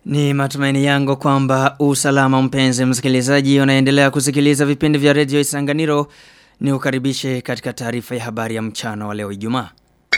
Ni matumaini yangu kwamba usalama mpenzi msikilizaji unaendelea kusikiliza vipindi vya redio Isanganiro ni ukaribishe katika taarifa ya habari ya mchana wa leo Ijumaa.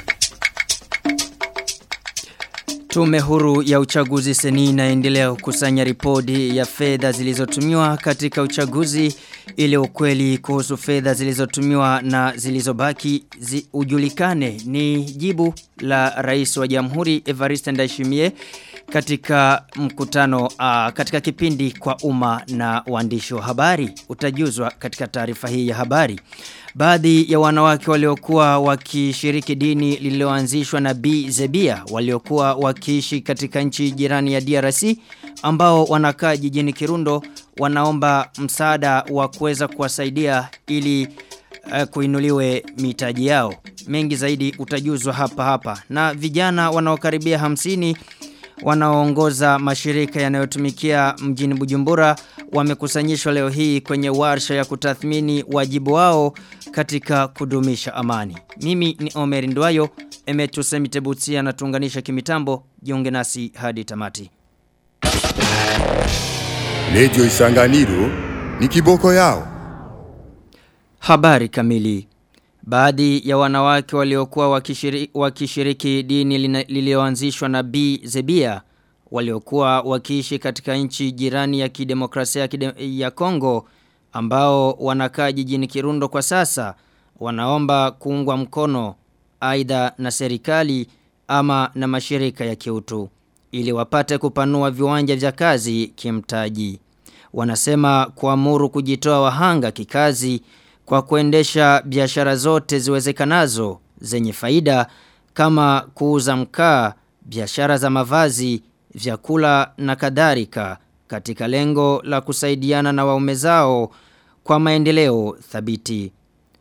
Tume huru ya uchaguzi seni inaendelea kukusanya ripoti ya fedha zilizotumiwa katika uchaguzi ili ukweli kuhusu fedha zilizotumiwa na zilizobaki zi ujulikane ni jibu la rais wa jamhuri Evariste Ndayishimiye katika mkutano uh, katika kipindi kwa umma na waandishi wa habari utajuzwa katika taarifa hii ya habari Baadhi ya wanawake waliokuwa wakishiriki dini lililoanzishwa na B Zebia waliokuwa wakiishi katika nchi jirani ya DRC ambao wanakaa jijini Kirundo wanaomba msaada wa kuweza kuwasaidia ili uh, kuinuliwe mitaji yao. Mengi zaidi utajuzwa hapa hapa. Na vijana wanaokaribia hamsini wanaoongoza mashirika yanayotumikia mjini Bujumbura wamekusanyishwa leo hii kwenye warsha ya kutathmini wajibu wao katika kudumisha amani. Mimi ni Omer Ndwayo, Emetu Semitebutia anatuunganisha kimitambo, jiunge nasi hadi tamati. Lejo Isanganiro ni kiboko yao. Habari kamili. Baadhi ya wanawake waliokuwa wakishiriki, wakishiriki dini lilioanzishwa na B Zebia waliokuwa wakiishi katika nchi jirani ya kidemokrasia kide, ya Kongo ambao wanakaa jijini Kirundo kwa sasa wanaomba kuungwa mkono aidha na serikali ama na mashirika ya kiutu ili wapate kupanua viwanja vya kazi kimtaji. Wanasema kuamuru kujitoa wahanga kikazi kwa kuendesha biashara zote ziwezekanazo zenye faida kama kuuza mkaa, biashara za mavazi, vyakula na kadhalika katika lengo la kusaidiana na waume zao kwa maendeleo thabiti.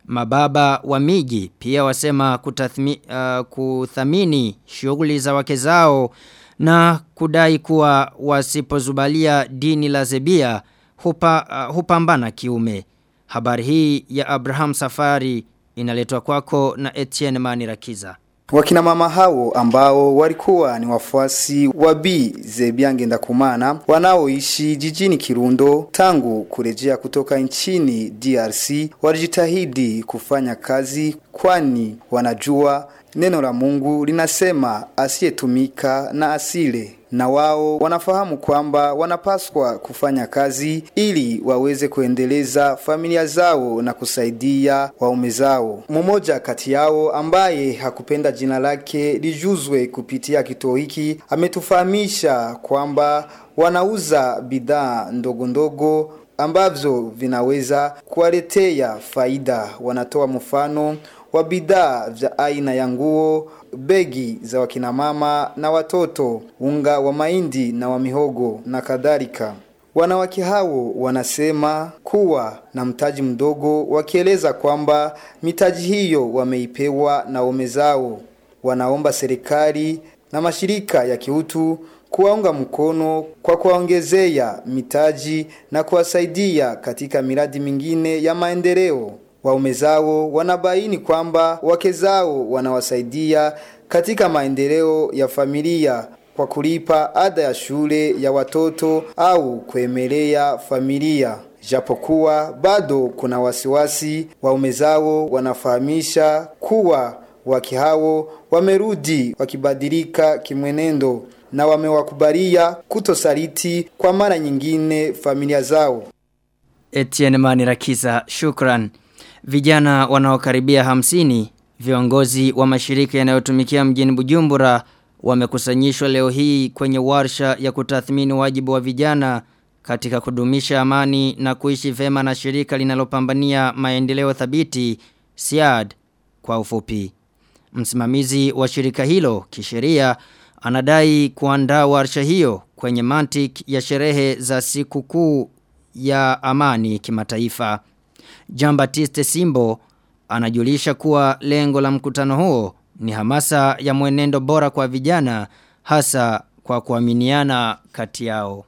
Mababa wa miji pia wasema kutathmi, uh, kuthamini shughuli za wake zao na kudai kuwa wasipozubalia dini la zebia hupa, uh, hupambana kiume. Habari hii ya Abraham Safari inaletwa kwako na Etienne Manirakiza. Wakina mama hao ambao walikuwa ni wafuasi wa B Zebiange Ndakumana wanaoishi jijini Kirundo tangu kurejea kutoka nchini DRC walijitahidi kufanya kazi kwani wanajua neno la Mungu linasema asiyetumika na asile na wao wanafahamu kwamba wanapaswa kufanya kazi ili waweze kuendeleza familia zao na kusaidia waume zao. Mmoja kati yao ambaye hakupenda jina lake lijuzwe kupitia kituo hiki ametufahamisha kwamba wanauza bidhaa ndogo ndogo ambavyo vinaweza kuwaletea faida. Wanatoa mfano wa bidhaa vya aina ya nguo, begi za wakina mama na watoto, unga wa mahindi na wa mihogo na kadhalika. Wanawake hao wanasema kuwa na mtaji mdogo, wakieleza kwamba mitaji hiyo wameipewa na waume zao. Wanaomba serikali na mashirika ya kiutu kuwaunga mkono kwa kuwaongezea mitaji na kuwasaidia katika miradi mingine ya maendeleo. Waume zao wanabaini kwamba wake zao wanawasaidia katika maendeleo ya familia kwa kulipa ada ya shule ya watoto au kuemelea familia. Japokuwa bado kuna wasiwasi, waume zao wanafahamisha kuwa wake hao wamerudi wakibadilika kimwenendo na wamewakubalia kutosaliti kwa mara nyingine familia zao. Etienne Manirakiza, shukran. Vijana wanaokaribia hamsini, viongozi wa mashirika yanayotumikia mjini Bujumbura wamekusanyishwa leo hii kwenye warsha ya kutathmini wajibu wa vijana katika kudumisha amani na kuishi vema na shirika linalopambania maendeleo thabiti SIAD kwa ufupi. Msimamizi wa shirika hilo kisheria anadai kuandaa warsha hiyo kwenye mantik ya sherehe za siku kuu ya amani kimataifa. Jean Baptiste Simbo anajulisha kuwa lengo la mkutano huo ni hamasa ya mwenendo bora kwa vijana hasa kwa kuaminiana kati yao.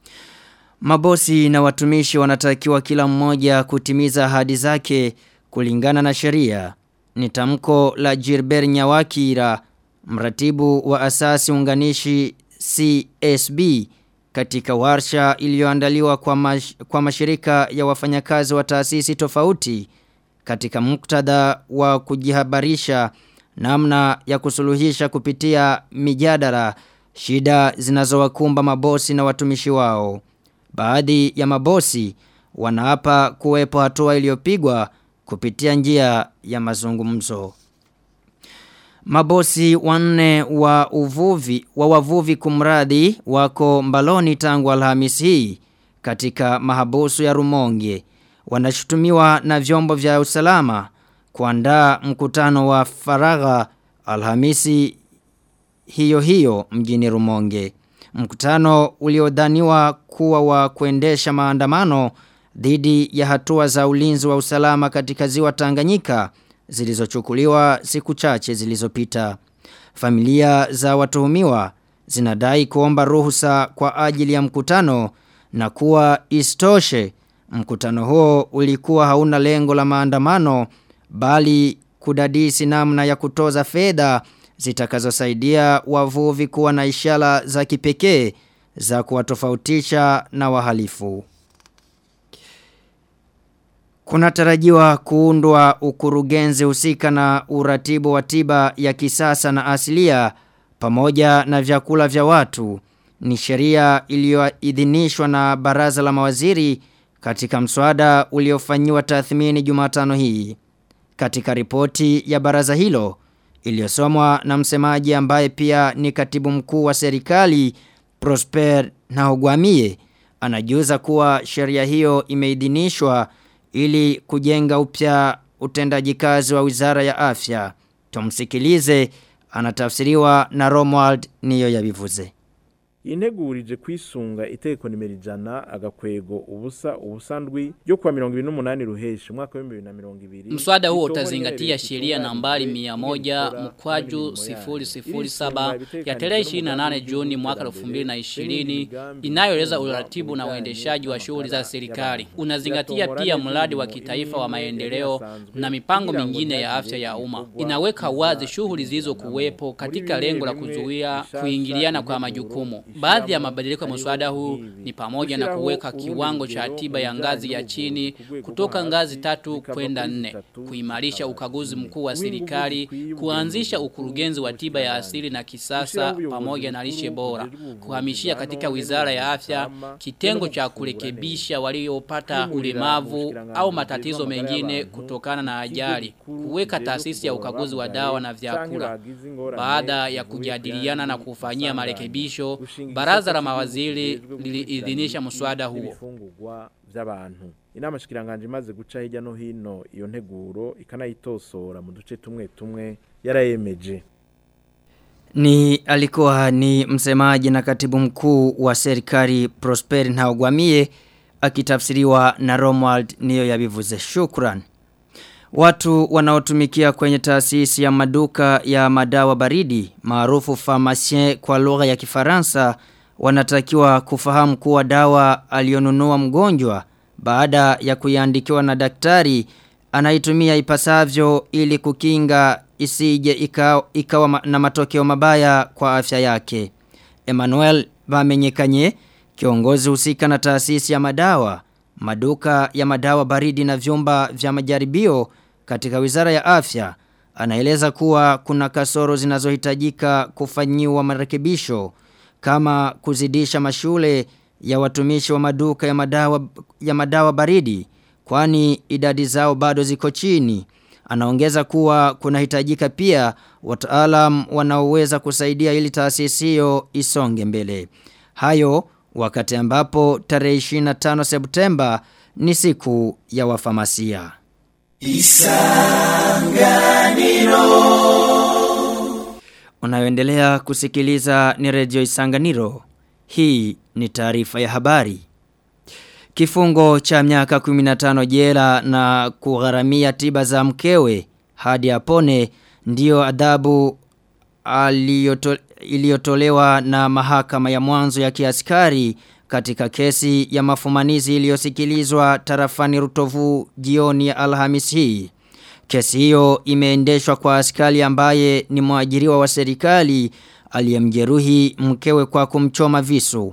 Mabosi na watumishi wanatakiwa kila mmoja kutimiza ahadi zake kulingana na sheria. Ni tamko la Gilbert Nyawakira, mratibu wa asasi unganishi CSB katika warsha iliyoandaliwa kwa, mash, kwa mashirika ya wafanyakazi wa taasisi tofauti katika muktadha wa kujihabarisha namna ya kusuluhisha kupitia mijadala shida zinazowakumba mabosi na watumishi wao. Baadhi ya mabosi wanaapa kuwepo hatua iliyopigwa kupitia njia ya mazungumzo. Mabosi wanne wa uvuvi wa wavuvi kumradi wako mbaloni tangu Alhamisi hii katika mahabusu ya Rumonge. Wanashutumiwa na vyombo vya usalama kuandaa mkutano wa faragha Alhamisi hiyo hiyo mjini Rumonge. Mkutano uliodhaniwa kuwa wa kuendesha maandamano dhidi ya hatua za ulinzi wa usalama katika ziwa Tanganyika zilizochukuliwa siku chache zilizopita. Familia za watuhumiwa zinadai kuomba ruhusa kwa ajili ya mkutano na kuwa istoshe mkutano huo ulikuwa hauna lengo la maandamano bali kudadisi namna ya kutoza fedha zitakazosaidia wavuvi kuwa na ishara za kipekee za kuwatofautisha na wahalifu. Kunatarajiwa kuundwa ukurugenzi husika na uratibu wa tiba ya kisasa na asilia pamoja na vyakula vya watu. Ni sheria iliyoidhinishwa na baraza la mawaziri katika mswada uliofanyiwa tathmini Jumatano hii. Katika ripoti ya baraza hilo iliyosomwa na msemaji ambaye pia ni katibu mkuu wa serikali Prosper Nahogwamie anajuza kuwa sheria hiyo imeidhinishwa ili kujenga upya utendaji kazi wa Wizara ya Afya. Tumsikilize anatafsiriwa na Romuald niyo yabivuze. integurije kwisunga itegeko nimero ijana agakwego ubusa ubusandwi ryo kuwa mirongo ibiri n'umunani ruheshi umwaka w'ibihumbi bibiri na mirongo ibiri Mswada huo utazingatia sheria nambari mia moja mkwaju sifuri sifuri saba ya tarehe 28 Juni mwaka 2020 inayoeleza uratibu na uendeshaji wa shughuli za serikali. Unazingatia pia mradi wa kitaifa wa maendeleo na mipango mingine ya afya ya umma. Inaweka wazi shughuli zilizokuwepo katika lengo la kuzuia kuingiliana kwa majukumu. Baadhi ya mabadiliko ya mswada huu ni pamoja na kuweka kiwango cha tiba ya ngazi ya chini kutoka ngazi tatu kwenda nne, kuimarisha ukaguzi mkuu wa serikali, kuanzisha ukurugenzi wa tiba ya asili na kisasa pamoja na lishe bora, kuhamishia katika wizara ya afya kitengo cha kurekebisha waliopata ulemavu au matatizo mengine kutokana na ajali, kuweka taasisi ya ukaguzi wa dawa na vyakula. Baada ya kujadiliana na kufanyia marekebisho, baraza la mawaziri liliidhinisha mswada huo. ibifungurwa by'abantu inama shikiranganje imaze guca hirya no hino iyo nteguro ikanayitosora mu duce tumwe tumwe yarayemeje Ni alikuwa ni msemaji na katibu mkuu wa serikali Prosper Ntagwamie akitafsiriwa na Romuald niyo yabivuze shukran. Watu wanaotumikia kwenye taasisi ya maduka ya madawa baridi maarufu pharmacien kwa lugha ya Kifaransa wanatakiwa kufahamu kuwa dawa alionunua mgonjwa baada ya kuiandikiwa na daktari anaitumia ipasavyo ili kukinga isije ikawa, ikawa ma- na matokeo mabaya kwa afya yake. Emmanuel Bamenyekanye, kiongozi husika na taasisi ya madawa, maduka ya madawa baridi na vyumba vya majaribio katika Wizara ya Afya, anaeleza kuwa kuna kasoro zinazohitajika kufanyiwa marekebisho kama kuzidisha mashule ya watumishi wa maduka ya madawa ya madawa baridi kwani idadi zao bado ziko chini. Anaongeza kuwa kunahitajika pia wataalam wanaoweza kusaidia ili taasisi hiyo isonge mbele. Hayo wakati ambapo tarehe 25 Septemba ni siku ya wafamasia. Unayoendelea kusikiliza ni redio Isanganiro. Hii ni taarifa ya habari. Kifungo cha miaka 15 jela na kugharamia tiba za mkewe hadi apone ndiyo adhabu aliyoto, iliyotolewa na mahakama ya mwanzo ya kiaskari katika kesi ya mafumanizi iliyosikilizwa tarafani Rutovu jioni ya Alhamisi hii. Kesi hiyo imeendeshwa kwa askari ambaye ni mwajiriwa wa serikali aliyemjeruhi mkewe kwa kumchoma visu.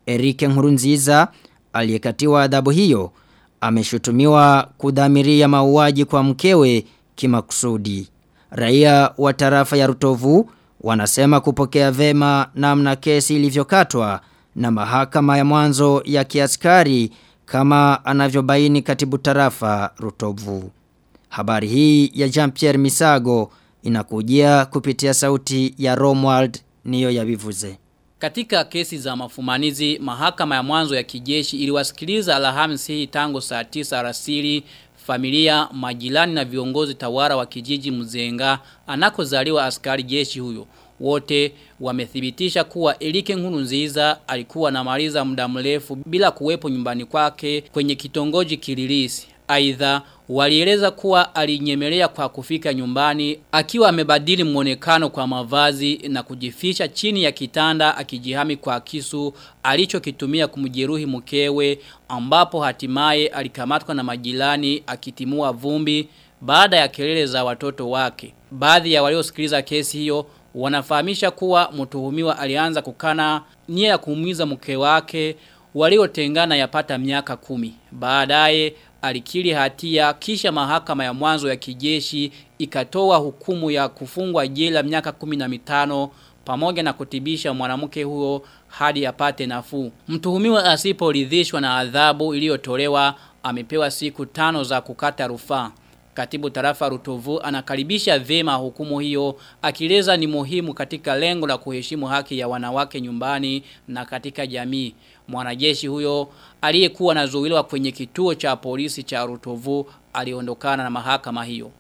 Erike Nkurunziza aliyekatiwa adhabu hiyo ameshutumiwa kudhamiria mauaji kwa mkewe kimakusudi. Raia wa tarafa ya Rutovu wanasema kupokea vema namna kesi ilivyokatwa na mahakama ya mwanzo ya kiaskari kama anavyobaini katibu tarafa Rutovu. Habari hii ya Jean-Pierre Misago inakujia kupitia sauti ya Romwald niyo ya vivuze. Katika kesi za mafumanizi, mahakama ya mwanzo ya kijeshi iliwasikiliza Alhamisi hii tangu saa 9 alasiri familia, majirani na viongozi tawara wa kijiji Mzenga anakozaliwa askari jeshi huyo. Wote wamethibitisha kuwa Elike Nkurunziza alikuwa na maliza muda mrefu bila kuwepo nyumbani kwake kwenye kitongoji Kililisi. Aidha walieleza kuwa alinyemelea kwa kufika nyumbani akiwa amebadili mwonekano kwa mavazi na kujifisha chini ya kitanda akijihami kwa kisu alichokitumia kumjeruhi mkewe ambapo hatimaye alikamatwa na majirani akitimua vumbi baada ya kelele za watoto wake. Baadhi ya waliosikiliza kesi hiyo wanafahamisha kuwa mtuhumiwa alianza kukana nia ya kumuiza mke wake waliotengana yapata miaka kumi. Baadaye alikiri hatia kisha mahakama ya mwanzo ya kijeshi ikatoa hukumu ya kufungwa jela miaka kumi na mitano pamoja na kutibisha mwanamke huo hadi apate nafuu. Mtuhumiwa asiporidhishwa na adhabu iliyotolewa amepewa siku tano za kukata rufaa. Katibu tarafa Rutovu anakaribisha vema hukumu hiyo akileza ni muhimu katika lengo la kuheshimu haki ya wanawake nyumbani na katika jamii. Mwanajeshi huyo aliyekuwa anazuiliwa kwenye kituo cha polisi cha Rutovu aliondokana na mahakama hiyo.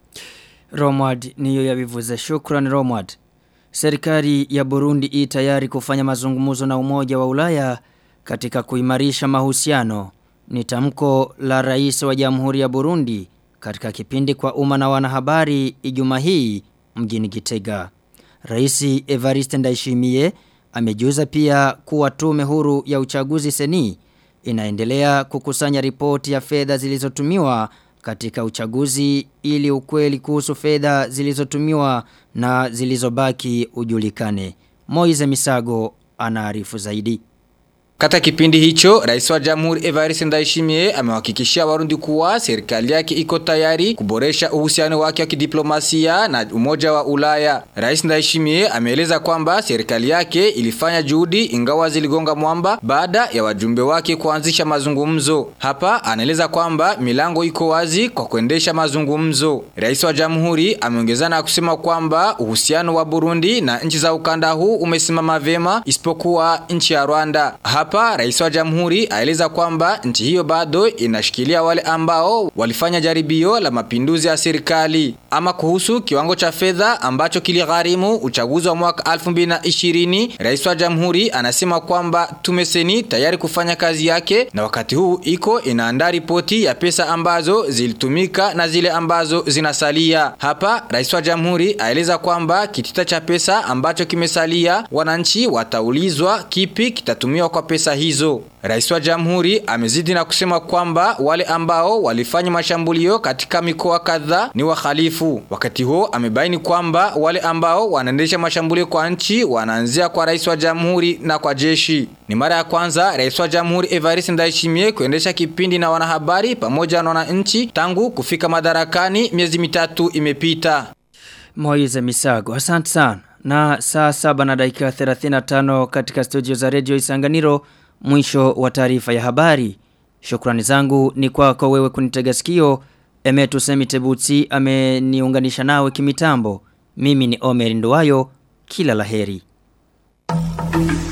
Romward niyo yabivuze shukran Romward. Serikali ya Burundi i tayari kufanya mazungumzo na umoja wa Ulaya katika kuimarisha mahusiano. Ni tamko la rais wa Jamhuri ya Burundi katika kipindi kwa umma na wanahabari Ijumaa hii mjini Gitega. Rais Evariste Ndayishimiye amejuza pia kuwa tume huru ya uchaguzi seni inaendelea kukusanya ripoti ya fedha zilizotumiwa katika uchaguzi ili ukweli kuhusu fedha zilizotumiwa na zilizobaki ujulikane. Moize Misago anaarifu zaidi. Kata kipindi hicho, rais wa jamhuri Evariste Ndayishimiye amewahakikishia warundi kuwa serikali yake iko tayari kuboresha uhusiano wake wa kidiplomasia na umoja wa Ulaya. Rais Ndayishimiye ameeleza kwamba serikali yake ilifanya juhudi ingawa ziligonga mwamba baada ya wajumbe wake kuanzisha mazungumzo. Hapa anaeleza kwamba milango iko wazi kwa kuendesha mazungumzo. Rais wa jamhuri ameongezana na kusema kwamba uhusiano wa Burundi na nchi za ukanda huu umesimama vema isipokuwa nchi ya Rwanda. Hapa hapa rais wa jamhuri aeleza kwamba nchi hiyo bado inashikilia wale ambao walifanya jaribio la mapinduzi ya serikali. Ama kuhusu kiwango cha fedha ambacho kiligharimu uchaguzi wa mwaka 2020, rais wa jamhuri anasema kwamba tumeseni tayari kufanya kazi yake na wakati huu iko inaandaa ripoti ya pesa ambazo zilitumika na zile ambazo zinasalia. Hapa rais wa jamhuri aeleza kwamba kitita cha pesa ambacho kimesalia wananchi wataulizwa kipi kitatumiwa kwa pesa hizo. Rais wa jamhuri amezidi na kusema kwamba wale ambao walifanya mashambulio katika mikoa kadhaa ni wahalifu. Wakati huo amebaini kwamba wale ambao wanaendesha mashambulio kwa nchi wanaanzia kwa rais wa jamhuri na kwa jeshi. Ni mara ya kwanza rais wa jamhuri Evariste Ndayishimiye kuendesha kipindi na wanahabari pamoja na wananchi tangu kufika madarakani miezi mitatu imepita. Moize Misago, asante sana. Na saa saba na dakika 35 katika studio za redio Isanganiro mwisho wa taarifa ya habari. Shukrani zangu ni kwako wewe kunitega sikio. Emetu Semitebutsi ameniunganisha nawe kimitambo. Mimi ni Omer Nduwayo. Kila laheri.